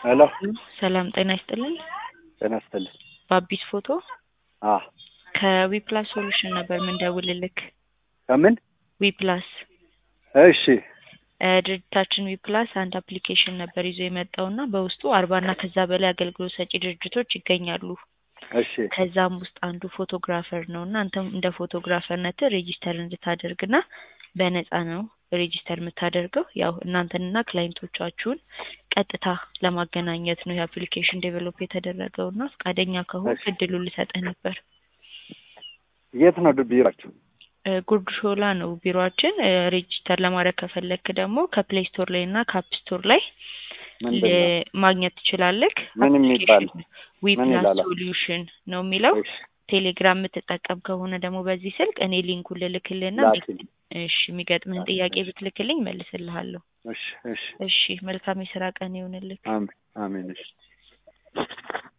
ሄሎ ሰላም ጤና ይስጥልን። ጤና ይስጥልኝ። በአቢስ ፎቶ አ ከዊፕላስ ሶሉሽን ነበር ምንደውልልክ። ከምን? ዊፕላስ እሺ እ ድርጅታችን ዊፕላስ አንድ አፕሊኬሽን ነበር ይዞ የመጣውና በውስጡ አርባና ከዛ በላይ አገልግሎት ሰጪ ድርጅቶች ይገኛሉ። እሺ ከዛም ውስጥ አንዱ ፎቶግራፈር ነው እና አንተም እንደ ፎቶግራፈርነት ሬጂስተር እንድታደርግና በነፃ ነው ሬጂስተር የምታደርገው። ያው እናንተንና ክላይንቶቻችሁን ቀጥታ ለማገናኘት ነው የአፕሊኬሽን ዴቨሎፕ የተደረገው እና ፈቃደኛ ከሆንክ እሺ። እድሉን ልሰጥህ ነበር። የት ነው ቢሯችሁ? እ ጉርድ ሾላ ነው ቢሮአችን። እ ሬጂስተር ለማድረግ ከፈለክ ደግሞ ከፕሌይ ስቶር ላይ እና ከአፕ ስቶር ላይ ምንድን ነው? ል- ማግኘት ትችላለህ። ምን የሚባል? ዊ ምን ፕላስ ይላል? ሶሉሽን ነው የሚለው። እሺ ቴሌግራም የምትጠቀም ከሆነ ደግሞ በዚህ ስልክ እኔ ሊንኩን ልልክልህና ላኪልኝ። እሺ የሚገጥምህን ጥያቄ ብትልክልኝ መልስልሃለሁ። እሺ እሺ እሺ መልካም የስራ ቀን ይሁንልህ። አሜን አሜን እሺ